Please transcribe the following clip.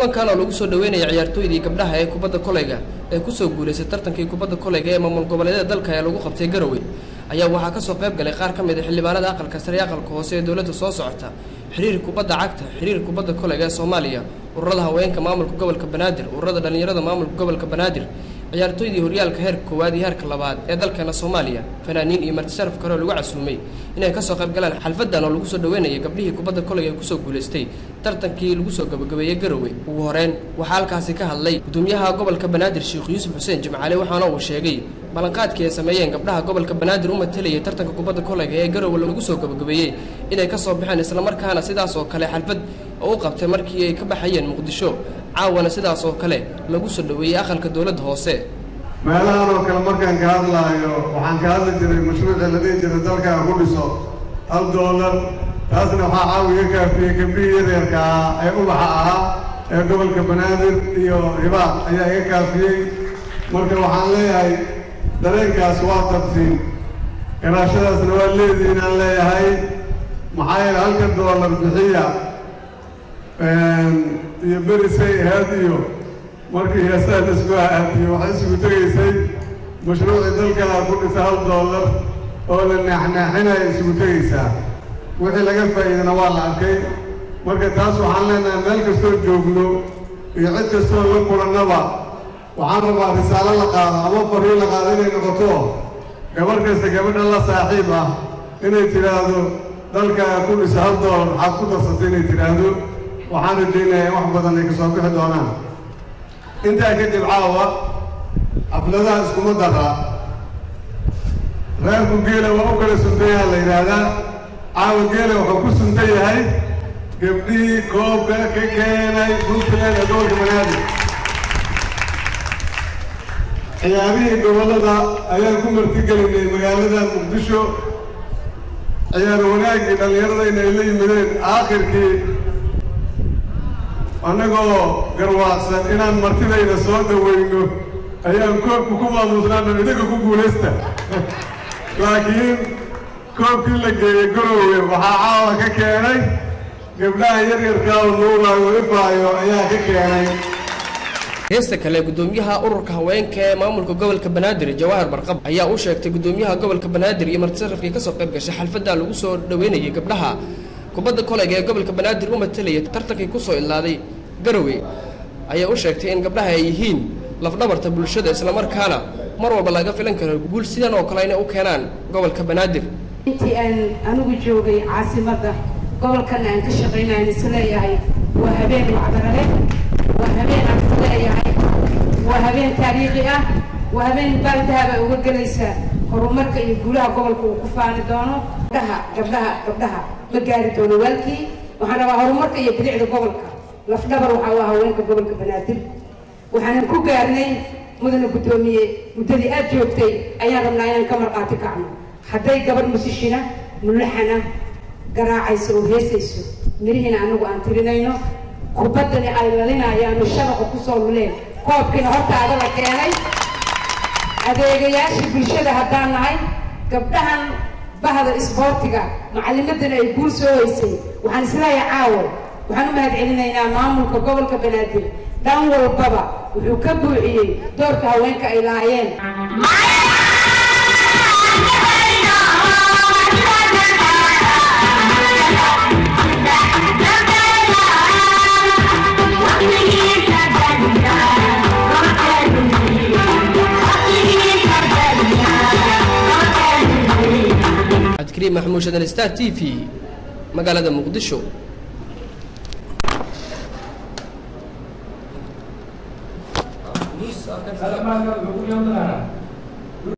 kulankan oo lagu soo dhaweynaya ciyaartooydii gabdhaha ee kubadda koleyga ee kusoo guulaystay tartankii kubadda koleyga ee maamul goboleedyada dalka ee lagu qabtay garowe ayaa waxaa kasoo qayb galay qaar ka mid a xildhibaanada aqalka sare ee aqalka hoose ee dowladda soo socota xiriir kubadda cagta xiriir kubadda koleyga ee soomaaliya ururada haweenka maamulka gobolka banaadir ururada dhallinyarada maamulka gobolka banaadir ciyaartooydii horyaalka heerka koowaad iyo heerka labaad ee dalkeena soomaaliya fanaaniin iyo martisharaf kale oo lagu casuumay inay kasoo qayb galaan xalfadan oo lagu soo dhaweynayay gabdhihii kubadda koleyga ee kusoo guulaystay tartankii lagu soo gabagabeeyey garowe ugu horeyn waxaa halkaasi ka hadlay gudoomiyaha gobolka banaadir sheekh yuusuf xuseen jimcaale waxaana uu sheegay ballanqaadkii ay sameeyeen gabdhaha gobolka banaadir u matalayay tartanka kubadda koleyga ee garowe lagu soo gabagabeeyey inay kasoo baxeen islamarkaana sidaas oo kale xalfad oo u qabtay markii ay ka baxayeen muqdisho caawana sidaas oo kale lagu soo dhaweeyey aqalka dowladda hoose meelahan oo kale markaan ka hadlaayo waxaan ka hadli jiray mashruucii la dhihi jiray dalkaan ku dhiso hal doolar taasna waxaa caawiga kaafiyey gabdhihii yaryarka ah ee ubaxa ahaa ee gobolka banaadir iyo hibaaq ayaa iga kaafiyey marka waxaan leeyahay dareenkaas waa tabsiin garaashadaasna waa leedihiin aan leeyahay maxaa yeele halka doolar bixiya iyo berisay ahayd iyo markii heesaha la isku aadiyo waxay isugu tegaysay mashruucii dalkaa ku dhisa hal doolar oo la naaxnaaxinaya isugu tegaysaa wixii laga faa'iidana waa la arkay marka taas waxaan leenahay meel kastoo joogno iyo cid kastoo la kulannaba waxaan rabaa risaalo la qaado ama fariin la qaado inay noqoto gabarh kasta gabadha la saaxiib ah inay tidhaahdo dalkaa ku dhisa hal doolar maxaad ku darsatay inay tidhaahdo waxaan rajaynayaa in wax badan ay kasoo bixi doonaan intaa kadib caawa xafladaha iskuma dara reerku geela waa u kala suntan yaha la yidhaahdaa caawa geela wuxuu ku suntan yahay gabdhihii koobka ka keenay puntland ee gobolka banaadir ciyaarihii gobollada ayaan ku martigelinay magaalada muqdisho ciyaar wanaaggii dhallinyaradayna ay la yimideen aakhirkii annagoo garwaaqsan inaan martidayda soo dhawayno ayaan koobka ku maamuusnaano idinka ku guulaysta laakiin koobkii la geeyey garoowe waxaa caawa ka keenay gabdhaha yaryarkaa oo nuuraayo ifaayo ayaa ka keenay heesta kale gudoomiyaha ururka haweenka ee maamulka gobolka banaadir jawahar barqab ayaa u sheegtay gudoomiyaha gobolka banaadir iyo martisharafkii kasoo qayb gashay xalfadda lagu soo dhaweynayay gabdhaha kubadda koleyga ee gobolka banaadir u matalaya tartankii kusoo ilaaday garowe ayaa u sheegtay in gabdhaha ay yihiin lafdhabarta bulshada islamarkaana mar walba laga filan karo guul sidan oo kale inay u keenaan gobolka banaadir intii aan anigu joogay caasimadda gobolkana aan ka shaqaynayan isleeyahay waa habeen wacdarale waa habeen aan isleeyahay waa habeen taariikhi ah waa habeen baaldahaba uga gelaysaa horumarka iyo guulaha gobolka uu ku faani doono gabdhaha gabdhaha gabdhaha ma gaari doono waalkii waxaan rabaa horumarka iyo bilicda gobolka lafdhabar waxaa u ah haweenka gobolka banaadir waxaanan ku gaarnay mudana guddoomiye muddadii aad joogtay ayaan rabnaa inaan ka marqaati kacno hadday gabadh musishina mulaxana garaacayso oo heesayso mirihiina anagu aan tirinayno kubaddani ay lalinayaano shabaqa kusoo luleen koobkiina hortaada la keenay adeegayaashii bulshada haddaan nahay gabdhahan bahda isboortiga macallimadana ay guul soo haysay waxaan isleeyahay caawo waxaan u mahad celinaynaa maamulka gobolka banaadir dhan walbaba wuxuu ka buuxiyey doorka haweenka ay lahaayeen cabdikariim maxamuud shadan star t v magaalada muqdisho Salamat,